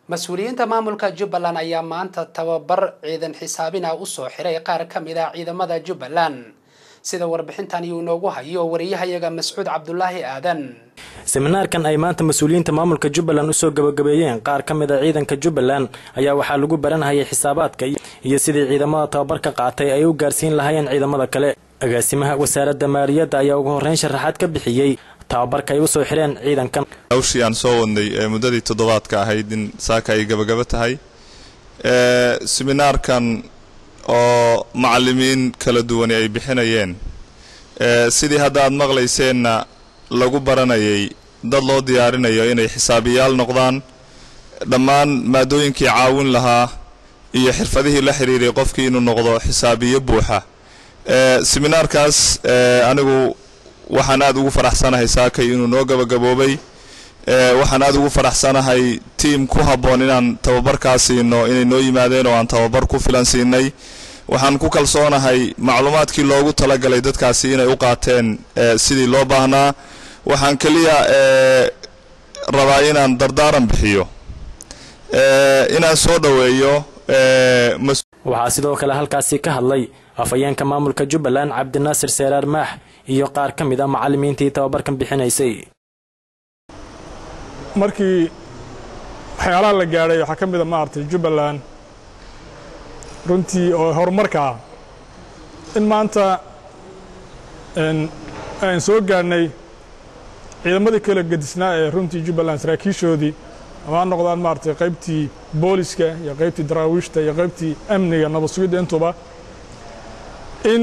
mas-uuliyiinta maamulka jubbaland ayaa maanta tababar ciidan xisaabina usoo xiray qaar ka mid ah ciidamada jubbaland sida warbixintan iyuu inoogu hayo wariyahayaga mascuud cabdulaahi aadan seminaarkan ay maanta mas-uuliyiinta maamulka jubbaland usoo gabagabeeyeen qaar ka mid a ciidanka jubbaland ayaa waxaa lagu baranhayay xisaabaadka iyo sidii ciidamada tababarka qaatay ay u gaarsiin lahaayeen ciidamada kale agaasimaha wasaaradda maaliyadda ayaa ugu horreyn sharaxaad ka bixiyey tababarka ay usoo xireen ciidankan hawshii aan soo wadnay ee muddadii toddobaadka ahayd in saaka ay gabagaba tahay seminaarkan oo macallimiin kala duwani ay bixinayeen sidii hadda aad maqlayseenna lagu baranayay dad loo diyaarinayo inay xisaabiyaal noqdaan dhammaan maadooyinkii caawin lahaa iyo xirfadihii la xiriiray qofkii inuu noqdo xisaabiyo buuxa seminaarkaas anigu waxaan aad ugu faraxsanahay saakay inuu noo gabagaboobay waxaan aad ugu faraxsanahay tiam ku habboon inaan tababarkaa siino inay noo yimaadeen oo aan tababar ku filan siinay waxaan ku kalsoonahay macluumaadkii loogu talagalay dadkaasi inay u qaateen sidii loo baahnaa waxaan keliya rabaa inaan dardaaran bixiyo inaan soo dhoweeyo waxaa sidoo kale halkaasi ka hadlay afhayeenka maamulka jubbaland cabdinaasir seeraar maax iyo qaar ka mid a macallimiintii tababarkan bixinaysay markii waxyaalaha la gaadhay waxaa ka mid a maaragtay jubbaland runtii oo horumarka ah in maanta aan soo gaadhnay ciidamadii kala gedisnaa ee runtii jubbaland saraakiishoodii ama ha noqdaan maaragtay qaybtii booliska iyo qaybtii daraawiishta iyo qaybtii amniga nabad sugidda intuba in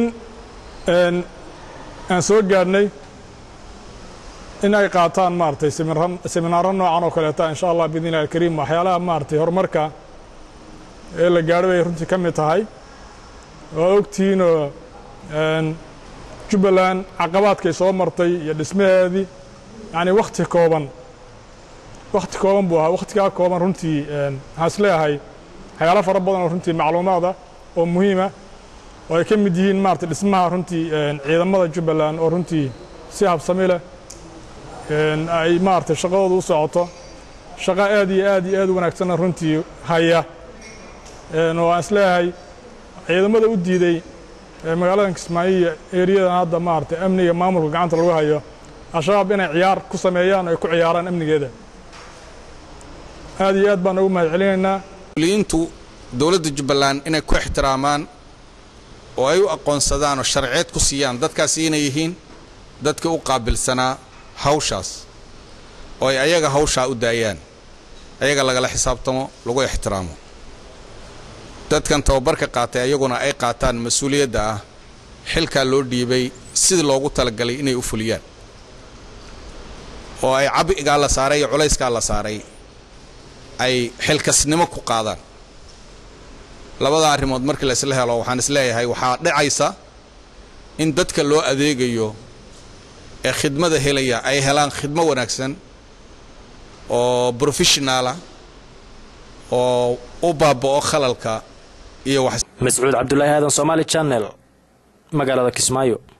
aan soo gaadhnay in ay qaataan maaragtay seminaaro noocan oo kaleeta insha allah biidn illahi alkariim waxyaalaha maaragtay horumarka ee la gaadho bay runtii ka mid tahay waa ogtihiinoo jubbaland caqabaadkay soo martay iyo dhismaheedii yacni wakhti kooban wakhti kooban buu ahaa wakhtigaa kooban runtii waxaan is leeyahay waxyaalo fara badan oo runtii macluumaada oo muhiima oo ay ka mid yihiin maaragtay dhismaha runtii ciidamada jubbaland oo runtii si habsami leh ay maaragtay shaqadooda u socoto shaqo aad iyo aad iyo aad u wanaagsanna runtii haya oo aan is leeyahay ciidamada u diiday magaaladan kismaayo iyo eriyadan hadda maaragtay amniga maamulka gacanta lagu hayo al-shabaab inay ciyaar ku sameeyaan oo ay ku ciyaaraan amnigeeda aad iyo aad baan ugu mahad celinaynaa liintu dowladda jubbaland inay ku ixtiraamaan oo ay u aqoonsadaan oo sharceed ku siiyaan dadkaasi inay yihiin dadka u qaabilsanaa hawshaas oo ay ayaga hawshaa u daayaan ayaga lagala xisaabtamo lagu ixtiraamo dadkan tababarka qaatay ayaguna ay qaataan mas-uuliyadda ah xilkaa loo dhiibay sidii loogu talagalay inay u fuliyaan oo ay cabigaa la saaray iyo culayskaa la saaray ay xilkasnimo ku qaadaan labada arrimood markii la isla helo waxaan isleeyahay waxaa dhacaysa in dadka loo adeegayo ee khidmada helaya ay helaan khidmo wanaagsan oo brofessionaala oo u baaba'o khalalka iyo mascuud cabdulaahi aadan somaali channel magaalada kismaayo